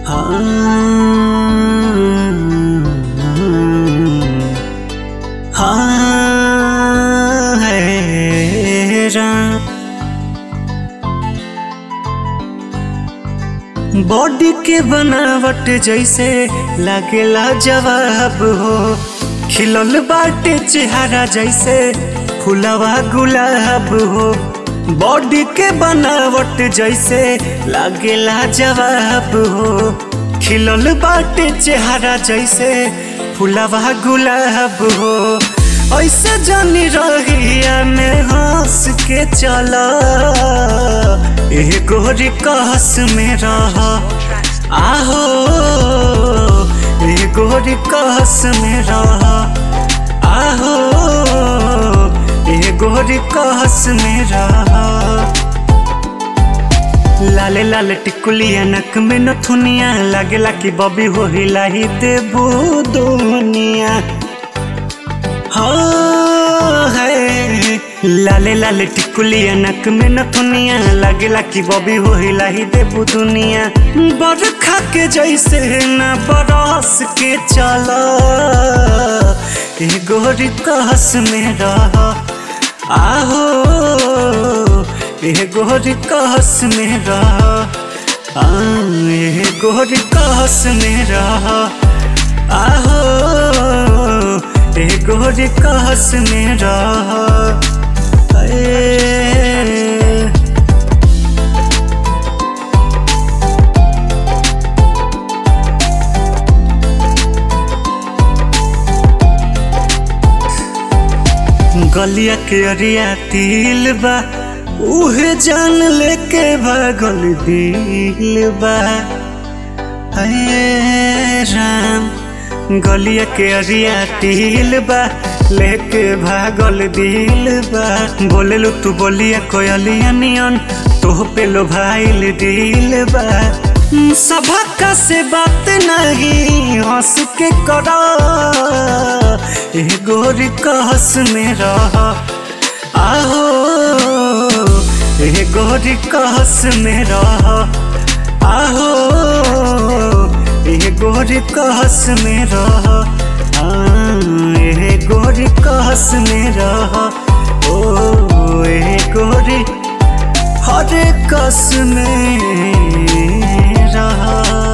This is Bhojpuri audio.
हाँ है राम बॉडी के बनावट जैसे लागेला जवाब हो खिलल बाटे चेहरा जैसे फुलवा गुलाब हो बॉडी के बनावट जैसे लागेला जवाब हो खिलल बाटे चेहरा जैसे फुलवा गुलाब हो ऐसे जानी रहिया में हंस के चला एह गोरी कहस में रह आहो एह गोरी कहस में रह आहो एह गोरी कहस में रह लाले लाले टिकुलिया नक में नथुनिया लागेला कि बबी हो हिलाही देबू दुनिया हाँ है लाले लाले टिकुलिया नक में नथुनिया लागेला कि बबी हो हिलाही देबू दुनिया बरखा के जैसे न बरस के चला ए गोरी कहस में रह आहो ए गोरी कहस में रह आ, ए गोरी कहस में रह आहो ए गोरी कहस में रह ए, गलिया के अरिया तिल बा उहे जान लेके भागल दिल बा हे राम गलिया के अरिया तिल बा लेके भागल दिल बा बोलेलु तू बोलिया कोयलिया नियन तोह पे लो भाईल दिल बा सभा से बात नहीं हंस के करा ए गोरी कहस में रह आहो ए गोरी कहस में रह आहो ए गोरी कहस में रह आ, ए गोरी कहस में रह ओ ए गोरी हर कस में रहा